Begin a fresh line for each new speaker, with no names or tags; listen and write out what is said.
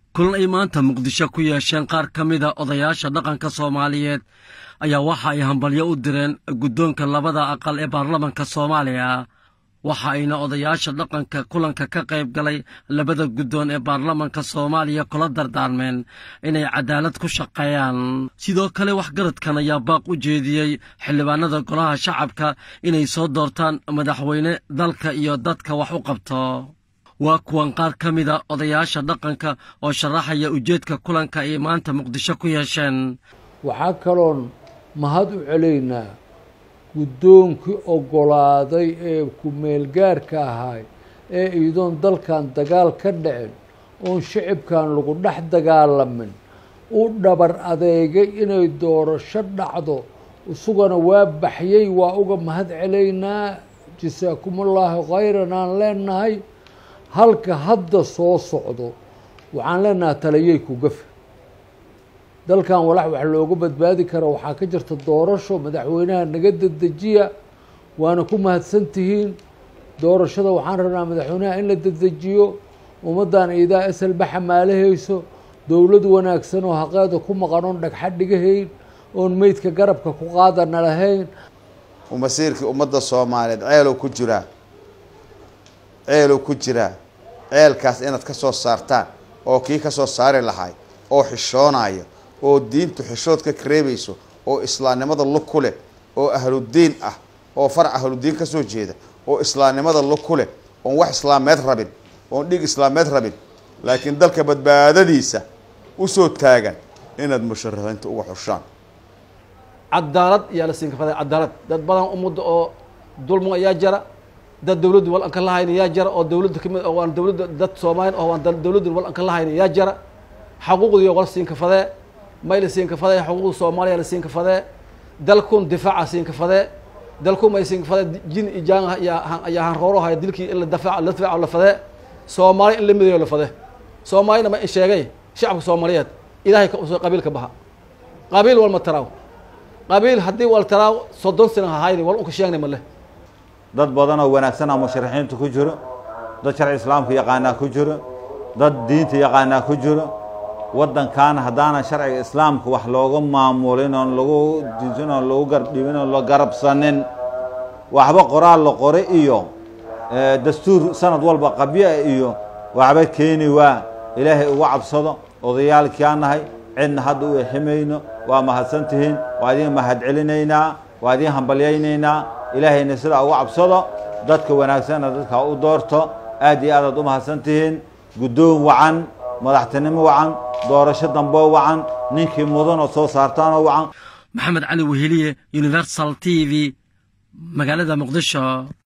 kulan ay maanta muqdisho ku yeesheen qaar ka mida odayaasha dhaqanka soomaaliyeed ayaa waxa ay hambalyo u direen guddoonka labada aqal ee baarlamanka soomaaliya waxa ayna odayaasha dhaqanka kulanka ka qayb galay labada guddoon ee baarlamanka soomaaliya kula dardaarmeen inay cadaalad ku shaqeeyaan sidoo kale waxgaradkan ayaa baaq u jeediyey xildhibaanada golaha shacabka inay soo doortaan madaxweyne dalka iyo dadka wax u qabto waa kuwan qaar ka mida odayaasha dhaqanka oo sharaxaya ujeedka kulanka ay maanta muqdisho ku yeesheen
waxaa kaloon mahad u celaynaa guddoonkii oggolaaday ee ku-meelgaarka ahaay ee iidoon dalkan dagaal ka dhicin oon shicibkan lagu dhex dagaalamin u dhabar adeegay inay doorasho dhacdo isugana waa baxyey waa uga mahad celaynaa jasaakumullahu khayran aan leenahay halka hadda soo socdo waxaan leenahay taliyey ku gafe dalkan walax wax looga badbaadi kara waxaa ka jirta doorasho madaxweynaha naga dedejiya waana ku mahadsan tihiin doorashada waxaan rabnaa madaxweynaha in la dedejiyo ummaddan iidaa eselba xamaalahayso dowlad wanaagsan oo haqeeda ku maqan oon dhagxa dhigahayn oon meydka garabka ku qaadana lahayn
masiirkii ummadda soomaaliyeed ceelow ku jiraa ceelow ku jiraa ceelkaas inaad ka soo saartaan oo kii ka soo saari lahay oo xishoonaya oo diintu xishood ka kareebayso oo islaamnimada lug ku leh oo ahludiin ah oo farac ahludiin ka soo jeeda oo islaamnimada lug ku leh oon wax islaameed rabin oon dhig islaameed rabin laakiin dalka badbaadadiisa usoo taagan inaad musharaxiinta uga xushaan
cadaalad ayaa la siin kafaday cadaalad dad badan ummadda oo dulmo ayaa jara dad dawladdu wal an ka lahayn ayaa jara oo dawladda kamid oo waan dawladda dad soomaaliin oo waan dawladdu wal an ka lahayn ayaa jara xaquuqdii wala siin kafadee may la siin kafadee xuquuqda soomaaliya la siin kafadee dalkun difaaca siin kafadee dalku may siin kafadee jin ijaan ayaa ayaa hanrooro haya dilkii in la dafaac la difaaco la fadee soomaali in la midayo la fadee soomaalina ma sheegay shacabka soomaaliyeed ilaahay ka usoo qabiil ka baxa qabiil walma taraaw qabiil haddii wal taraaw soddon sana hahayni wal unka sheegnay ma leh
dad badan oo wanaagsanaa musharaxiinta ku jiro dad sharci islaamka yaqaanaa ku jiro dad diinta yaqaanaa ku jiro waddankaana haddaanan sharciga islaamka wax looga maamulin oon lagu diisin oon lagu gardhibin oon la garabsanin waxba qoraal la qore iyo dastuur sanad walba qabya iyo waxba keeni waa ilaahay uga cabsado odayaalkiaa nahay cidna hadda u eximayno waa mahadsan tihiin waa idiin mahad celinaynaa waa idiin hambalyaynaynaa ilaahayna sidaa uga cabsado dadka wanaagsanna dadka u doorto aad iyo aadaad u mahadsan tihiin guddoon wacan madaxtinimo wacan doorasho damboo wacan ninkii mudan oo soo saartaanoo wacan
maxamed cali weheliye universal t v magaalada muqdisho